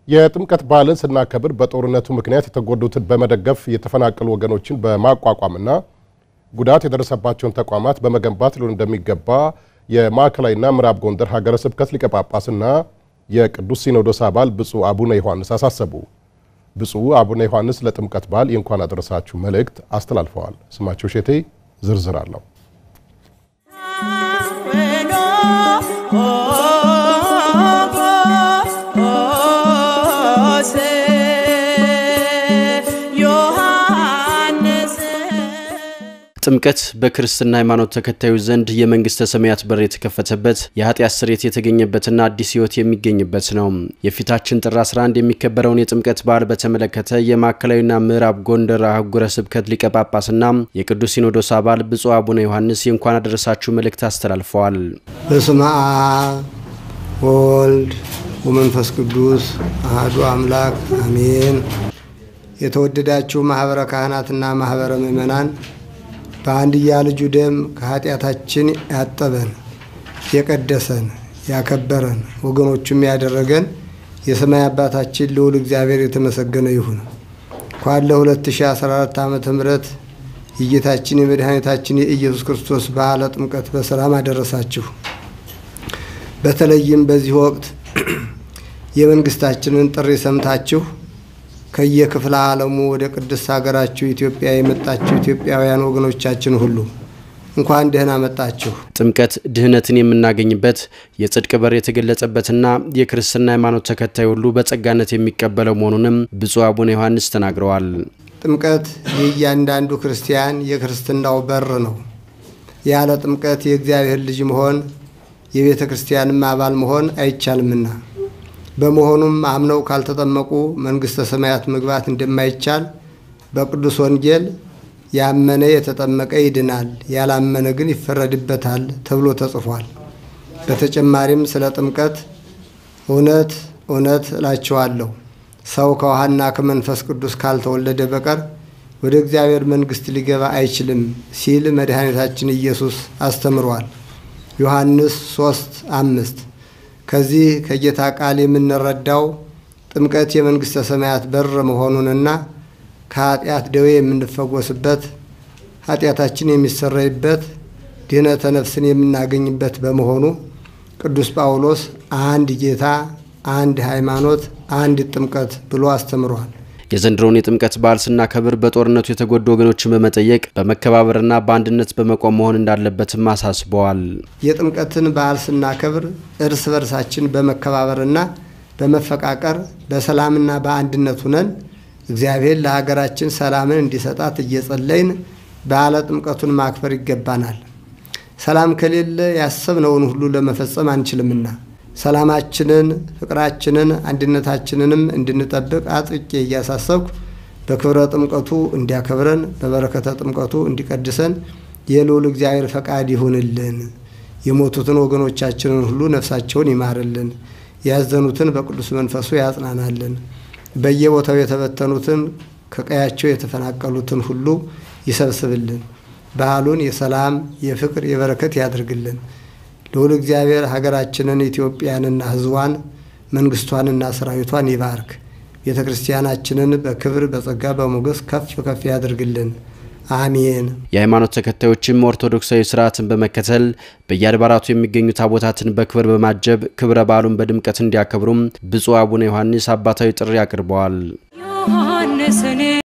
የጥምቀት በዓልን ስናከብር በጦርነቱ ምክንያት የተጎዱትን በመደገፍ የተፈናቀሉ ወገኖችን በማቋቋምና ጉዳት የደረሰባቸውን ተቋማት በመገንባት ሊሆን እንደሚገባ የማዕከላዊና ምዕራብ ጎንደር ሀገረ ስብከት ሊቀ ጳጳስና የቅዱስ ሲኖዶስ አባል ብፁዕ አቡነ ዮሐንስ አሳሰቡ። ብፁዕ አቡነ ዮሐንስ ለጥምቀት በዓል የእንኳን አደረሳችሁ መልእክት አስተላልፈዋል። ስማቸው ሼቴ ዝርዝር አለው። ጥምቀት በክርስትና ሃይማኖት ተከታዮች ዘንድ የመንግስተ ሰማያት በር የተከፈተበት የኃጢአት ስርየት የተገኘበትና አዲስ ሕይወት የሚገኝበት ነው። የፊታችን ጥር 11 የሚከበረውን የጥምቀት በዓል በተመለከተ የማዕከላዊና ምዕራብ ጎንደር አህጉረ ስብከት ሊቀ ጳጳስና የቅዱስ ሲኖዶስ አባል ብፁዕ አቡነ ዮሐንስ የእንኳን አደረሳችሁ መልእክት አስተላልፈዋል። በስመ አብ ወወልድ ወመንፈስ ቅዱስ አሐዱ አምላክ አሜን። የተወደዳችሁ ማኅበረ ካህናትና ማኅበረ ምእመናን በአንድያ ልጁ ደም ከኃጢአታችን ያጠበን የቀደሰን ያከበረን ወገኖቹም ያደረገን የሰማይ አባታችን ልዑል እግዚአብሔር የተመሰገነ ይሁን። እንኳን ለ2014 ዓመተ ምህረት የጌታችን የመድኃኒታችን የኢየሱስ ክርስቶስ በዓለ ጥምቀት በሰላም አደረሳችሁ። በተለይም በዚህ ወቅት የመንግስታችንን ጥሪ ሰምታችሁ ከየክፍለ ዓለሙ ወደ ቅድስት ሀገራችሁ ኢትዮጵያ የመጣችሁ ኢትዮጵያውያን ወገኖቻችን ሁሉ እንኳን ደህና መጣችሁ። ጥምቀት ድህነትን የምናገኝበት የጽድቅ በር የተገለጸበትና የክርስትና ሃይማኖት ተከታይ ሁሉ በጸጋነት የሚቀበለው መሆኑንም ብፁዕ አቡነ ዮሐንስ ተናግረዋል። ጥምቀት የእያንዳንዱ ክርስቲያን የክርስትናው በር ነው። ያለ ጥምቀት የእግዚአብሔር ልጅ መሆን የቤተ ክርስቲያንም አባል መሆን አይቻልምና በመሆኑም አምነው ካልተጠመቁ መንግሥተ ሰማያት መግባት እንደማይቻል በቅዱስ ወንጌል ያመነ የተጠመቀ ይድናል፣ ያላመነ ግን ይፈረድበታል ተብሎ ተጽፏል። በተጨማሪም ስለ ጥምቀት እውነት እውነት እላችኋለሁ ሰው ከውሃና ከመንፈስ ቅዱስ ካልተወለደ በቀር ወደ እግዚአብሔር መንግሥት ሊገባ አይችልም ሲል መድኃኒታችን ኢየሱስ አስተምሯል። ዮሐንስ ሶስት አምስት ከዚህ ከጌታ ቃል የምንረዳው ጥምቀት የመንግሥተ ሰማያት በር መሆኑንና ከኃጢአት ደዌ የምንፈወስበት ኃጢአታችን የሚሰረይበት ድህነተ ነፍስን የምናገኝበት በመሆኑ ቅዱስ ጳውሎስ አንድ ጌታ፣ አንድ ሃይማኖት፣ አንድ ጥምቀት ብሎ አስተምሯል። የዘንድሮውን የጥምቀት በዓል ስናከብር በጦርነቱ የተጎዱ ወገኖችን በመጠየቅ በመከባበርና በአንድነት በመቆም መሆን እንዳለበትም አሳስበዋል። የጥምቀትን በዓል ስናከብር እርስ በርሳችን በመከባበርና በመፈቃቀር በሰላምና በአንድነት ሁነን እግዚአብሔር ለሀገራችን ሰላምን እንዲሰጣት እየጸለይን በዓለ ጥምቀቱን ማክበር ይገባናል። ሰላም ከሌለ ያሰብነውን ሁሉ ለመፈጸም አንችልምና ሰላማችንን፣ ፍቅራችንን፣ አንድነታችንንም እንድንጠብቅ አጥብቄ እያሳሰብኩ በክብረ ጥምቀቱ እንዲያከብረን በበረከተ ጥምቀቱ እንዲቀድሰን የልዑል እግዚአብሔር ፈቃድ ይሁንልን። የሞቱትን ወገኖቻችንን ሁሉ ነፍሳቸውን ይማርልን። ያዘኑትን በቅዱስ መንፈሱ ያጽናናልን። በየቦታው የተበተኑትን ከቀያቸው የተፈናቀሉትን ሁሉ ይሰብስብልን። በዓሉን የሰላም የፍቅር፣ የበረከት ያድርግልን። ልዑል እግዚአብሔር ሀገራችንን ኢትዮጵያንና ሕዝቧን መንግስቷንና ሰራዊቷን ይባርክ። ቤተ ክርስቲያናችንን በክብር በጸጋ በሞገስ ከፍ ከፍ ያድርግልን። አሜን። የሃይማኖት ተከታዮችም ኦርቶዶክሳዊ ስርዓትን በመከተል በየአድባራቱ የሚገኙ ታቦታትን በክብር በማጀብ ክብረ በዓሉን በድምቀት እንዲያከብሩም ብፁዕ አቡነ ዮሐንስ አባታዊ ጥሪ አቅርበዋል።